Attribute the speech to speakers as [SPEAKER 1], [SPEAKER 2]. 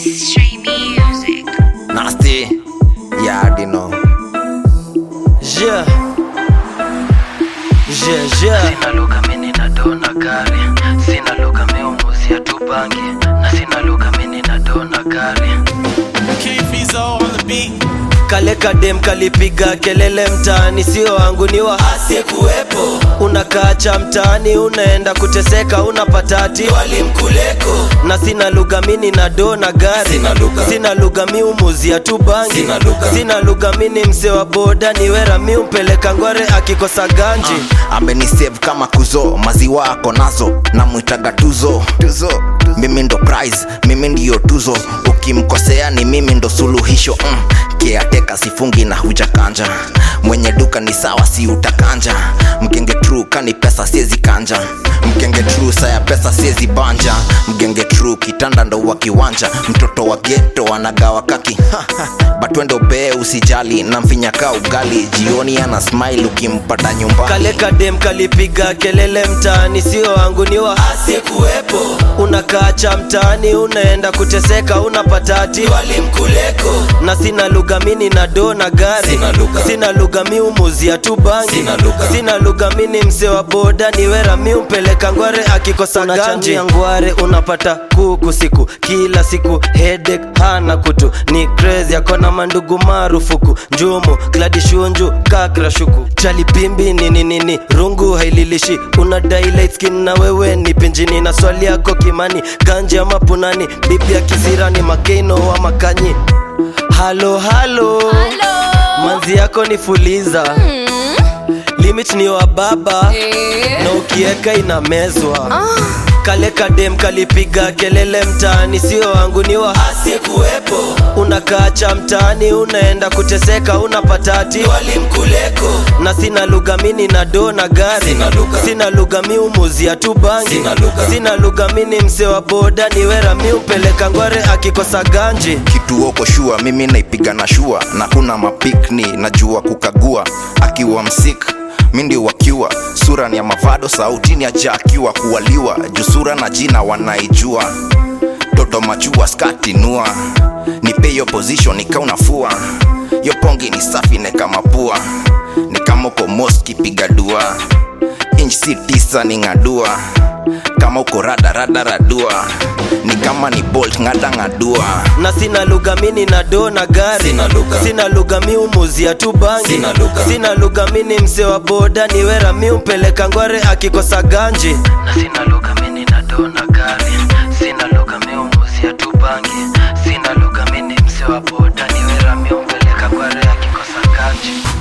[SPEAKER 1] Stray music.
[SPEAKER 2] Nasty. Yeah, I already know.
[SPEAKER 3] Yeah. Yeah, yeah.
[SPEAKER 4] sina lugha mini nadona gari sina lugha miumuzia tu bangi na sina lugha mini nadona gari
[SPEAKER 5] K-Fizo on the beat.
[SPEAKER 3] Kale kadem kalipiga kelele mtaani, sio wangu ni wa asiyekuwepo. Unakaacha mtaani, unaenda kuteseka, unapata ati walimkuleko. Na sina lugha mini na do na gari,
[SPEAKER 2] Sina lugha.
[SPEAKER 3] sina lugha mi umuzia tu bangi,
[SPEAKER 2] Sina lugha.
[SPEAKER 3] sina lugha mini mse wa boda, ni wera mi umpeleka ngware akikosa ganji
[SPEAKER 2] amenisave kama kuzo maziwa ako nazo namwitaga tuzo tuzo mimi ndo prize mimi ndiyo tuzo ukimkosea ni mimi ndo suluhisho mm. keateka sifungi na hujakanja mwenye duka ni sawa si utakanja mgenge tru kani pesa siezi kanja mgenge tru saya pesa siezi banja mgenge tru kitanda ndo wa kiwanja mtoto wa geto anagawa kaki batwendo bee usijali namfinyaka ugali jioni ana smile ukimpata nyumbani
[SPEAKER 3] kale kadem kalipiga kelele mtaani, sio wangu ni wa asiyekuwepo. Unakaacha mtaani, unaenda kuteseka, unapata ati walimkuleko. Na sina lugha mini na do na gari,
[SPEAKER 2] Sina lugha.
[SPEAKER 3] sina lugha mi umuzia tu bangi,
[SPEAKER 2] Sina lugha.
[SPEAKER 3] sina lugha mini mse wa boda, ni wera mi umpeleka ngware akikosa ganji ngware, unapata kuku siku kila siku headache hana kutu ni crazy akona mandugu marufuku njumu kladi shunju kakra shuku chali pimbi nini nini rungu haililishi una light skin na wewe ni pinjini na swali yako kimani ganje ama punani bibi ya kisirani makeino wa makanyi halo halo manzi yako ni fuliza limit ni wa baba na ukieka inamezwa kale kadem kalipiga kelele mtaani, sio wangu ni wa asiyekuwepo. Unakaacha mtaani, unaenda kuteseka, unapata ati walimkuleko. Na sina lugha mini na do na gari,
[SPEAKER 2] Sina lugha.
[SPEAKER 3] sina lugha mi umuzia tu bangi,
[SPEAKER 2] Sina lugha.
[SPEAKER 3] sina lugha mini mse wa boda, ni wera mi umpeleka ngware akikosa ganji
[SPEAKER 2] kitu oko shua mimi naipiga na shua na kuna mapikni najua kukagua akiwa msik mi ndio wakiwa sura ni ya mavado sautini aja akiwa kuwaliwa juu sura na jina wanaijua toto machua skati nua nipe hiyo position nikaunafua yo pongi ni safi nekamapua ni kama uko moski piga dua inch si tisa ni ng'adua kama uko rada rada radua ni kama ni bolt ng'ada ng'adua
[SPEAKER 3] na sina lugha mini na do na gari
[SPEAKER 2] Sina lugha.
[SPEAKER 3] sina lugha mi umuzia tu bangi
[SPEAKER 2] Sina lugha.
[SPEAKER 3] sina lugha mini mse wa boda, ni wera mi umpeleka ngware akikosa ganji
[SPEAKER 4] na sina lugha mini nadona gari sina lugha miumuzia tu bangi sina lugha mini mse wa boda ni wera miumpeleka kware akikosa ganji